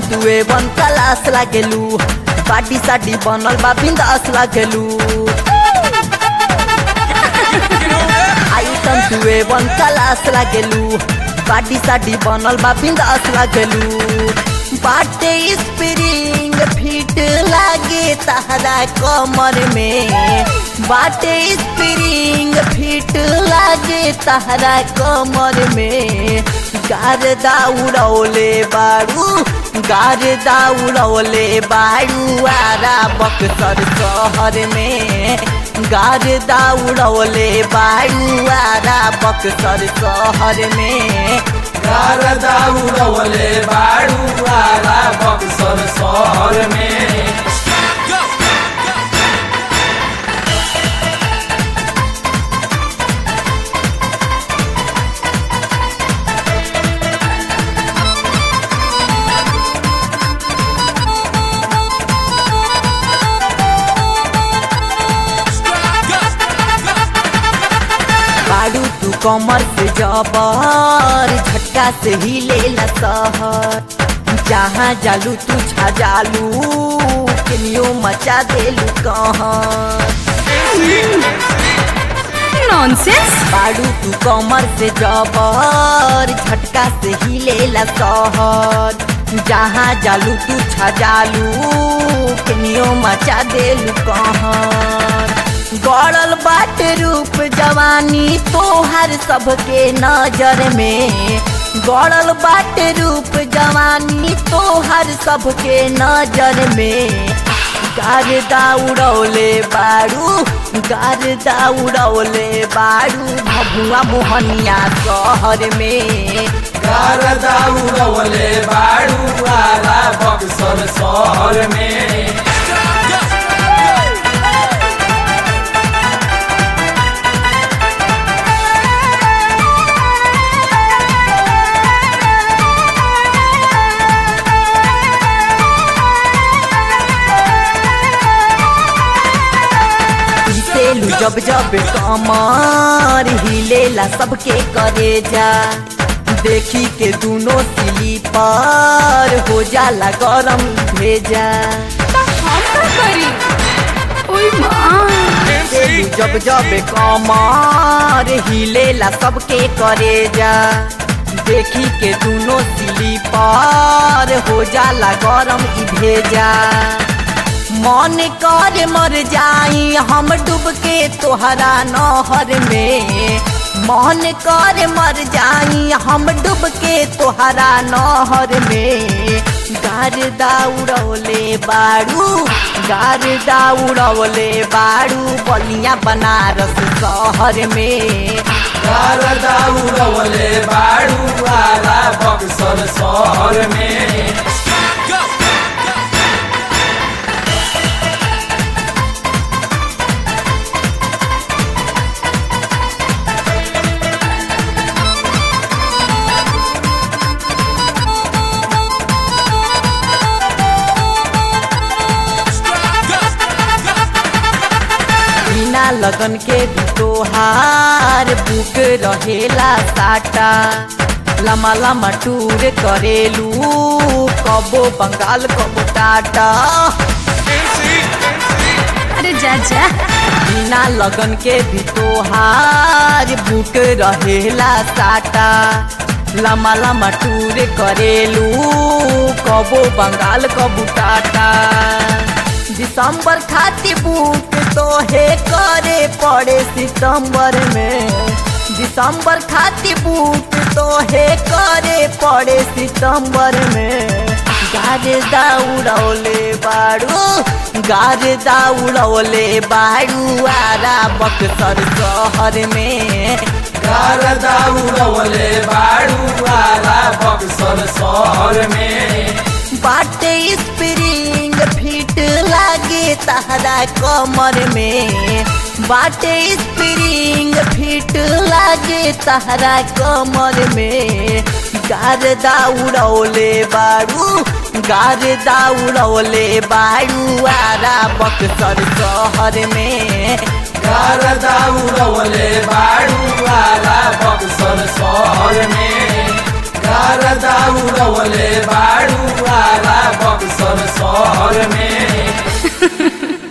तुए बन कलास लागेलू बाटी साटी बनल बा बिंदास लागेलू आइटम तुए बन कलास लागेलू बाटी साटी बनल बा बिंदास लागेलू बाटे स्प्रिंग फिट लागे तहरा कमर में बाटे स्प्रिंग फिट लागे तहरा कमर में गारदा उड़ौले बारू गारदा उड़ौले बारू आरा बक्सर शहर में गारदा उड़ौले बारू आरा बक्सर शहर में गारदा उड़वले बाड़ू वाला बक्सर शहर में बारू तू कमर से जबर झटका से ही लेला सहर जहाँ जालू तू छा जालू केनियो मचा देलू कहर नॉनसेंस बारू तू कमर से जबर झटका से ही लेला सहर जहाँ जालू तू छा जालू केनियो मचा देलू कहर गड़ल बाट रूप जवानी तोहर सबके नजर में गड़ल बाट रूप जवानी तोहर सबके नजर में गारदा उड़ौले बारू गारदा उड़ौले बारू भभुआ मोहनिया शहर में गारदा उड़वले बाड़ू वाला बक्सर शहर में हिलेलू जब जब कमर हिलेला सबके करे जा देखी के दोनों स्लीपर हो जाला गरम भेजा हम का करी ओए माँ हिलेलू जब जब कमर हिलेला सबके करे जा देखी के दोनों स्लीपर हो जाला गरम ई भेजा मन कर मर जाई हम डूब के तोहरा नहर में मन कर मर जाई हम डूब के तोहरा नहर में गारदा उड़ौले बारू गारदा उड़ौले बारू बलिया बनारस शहर में गारदा उड़वले बाड़ू वाला बक्सर शहर में बिना लगन के भी तोहार बुक रहेला साटा लम्बा लम्बा टूर करेलू कबो बंगाल कबो टाटा अरे जा जा बिना लगन के भी तोहार बुक रहेला साटा लम्बा लम्बा टूर करेलू कबो बंगाल कबो टाटा दिसंबर खातिर बुक तोहे करे पड़े सितंबर में दिसंबर खातिर बुक तोहे करे पड़े सितंबर में गारदा उड़ौले बारू गारदा उड़ौले बारू आरा बक्सर शहर में गारदा उड़वले बाड़ू वाला बक्सर शहर में बाटे स्प्रिंग फिट लागे तहरा कमर में बाटे स्प्रिंग फिट लागे तहरा कमर में गारदा उड़ौले बारू गारदा उड़ौले बारू आरा बक्सर शहर में गारदा उड़वले बाड़ू वाला बक्सर शहर में गारदा उड़वले बाड़ू वाला शहर में